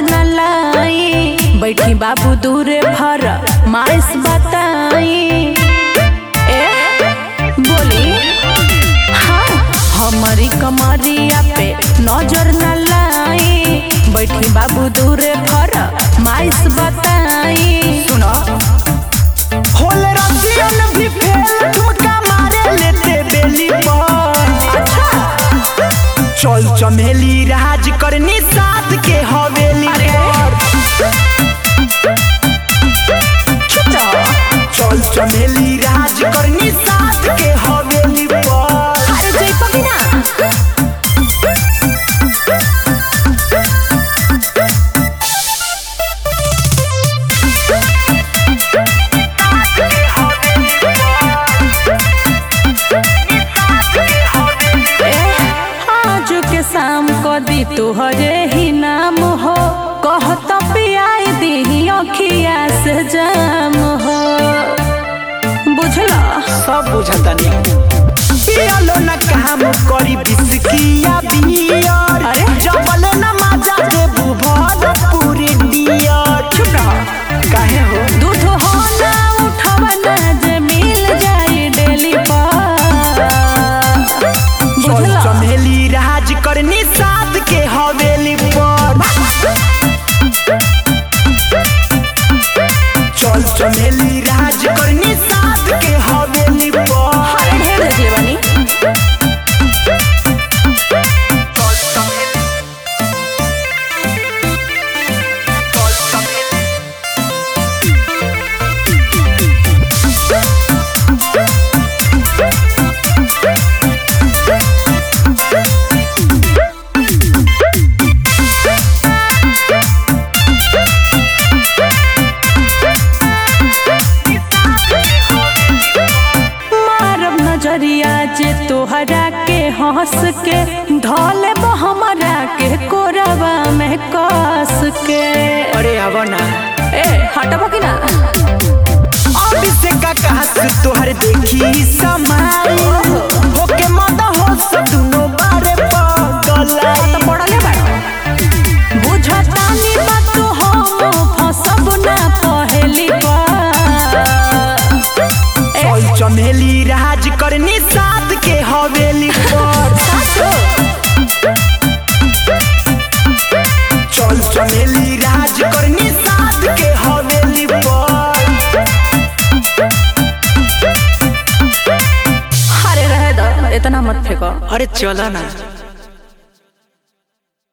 न लाई बैठी बाबू दूरे भर माइस बताई ए बोली हाँ हमारी कमरिया पे नजर न लाई बैठी बाबू दूरे भर माइस बताई सुनो होल रसियन भी फेल ठुमका मारे लेते बेली पर अच्छा चल चमेली राज करनी साथ के हवेली पर चल चमेली राज करनी साथ के हवेली पर अरे जय पकीना आज के शाम को दी तुहरे ही नाम हो कहत पियाई दी अखिया से जाम हो बुझला सब बुझतनी पियलो न काम करी बिस्किया बियर अरे? जबल न मजा दे बुभर पूरी डियर चुप रहो काहे हो दूध हो ना उठवा ना जे मिल जाए डेली पर चल बुझला चमेली राज करनी साथ के हवेली पर चल चमेली राज करनी साथ के हवेली पर अरे ढेर देखले बानी चल चमेली चल चमेली मारब नजरिया जे तोहरा के हंस के धोले हमरा के कोरबा में कस के अरे अब ना ए हटबो कि ना अब से का कहत तोहर देखी समाई होके मद हो सब दुनो बारे पगलाई तो पड़ले बाड़ो बुझतानी बात हो फसब ना पहेली बार ए चल चमेली राज करनी साथ के हवेली पर सासो चल चमेली राज करनी साथ के हवेली पर अरे रहे दो इतना मत फेंको अरे चला ना